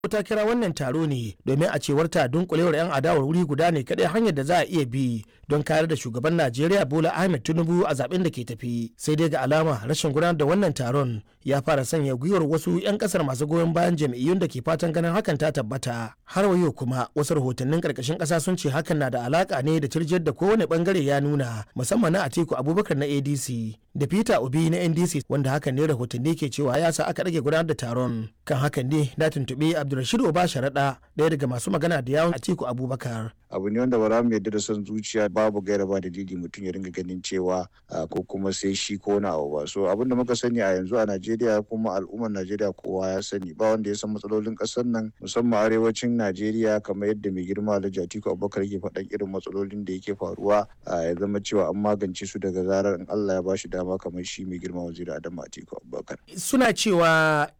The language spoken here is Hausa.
ta kira wannan taro ne domin a cewar ta dunkulewar 'yan adawar wuri guda ne kadai hanyar da za a iya bi don kayar da shugaban najeriya bola ahmed tinubu a zaben da ke tafi sai dai ga alama rashin gudanar da wannan taron ya fara sanya gwiwar wasu 'yan kasar masu goyon bayan jam'iyyun da ke fatan ganin hakan ta tabbata har wayo kuma wasu rahotannin karkashin kasa sun ce hakan na da alaka ne da tirjiyar da kowane bangare ya nuna musamman na atiku abubakar na adc da peter obi na ndc wanda hakan ne rahotanni ke cewa ya sa aka rage gudanar da taron kan hakan ne na tuntuɓi abdulrashid oba sharaɗa ɗaya daga masu magana da yawon atiku abubakar abu ne wanda ba za mu yarda da son zuciya babu gaira ba dalili mutum ya ringa ganin cewa ko kuma sai shi ko wani abu ba so abin da muka sani a yanzu a najeriya kuma al'ummar najeriya kowa ya sani ba wanda ya san matsalolin ƙasar nan musamman arewacin najeriya kamar yadda mai girma alhaji atiku abubakar ke faɗan irin matsalolin da yake faruwa ya zama cewa an magance su daga zarar in allah ya bashi dama kamar shi mai girma waziri adamu atiku abubakar suna cewa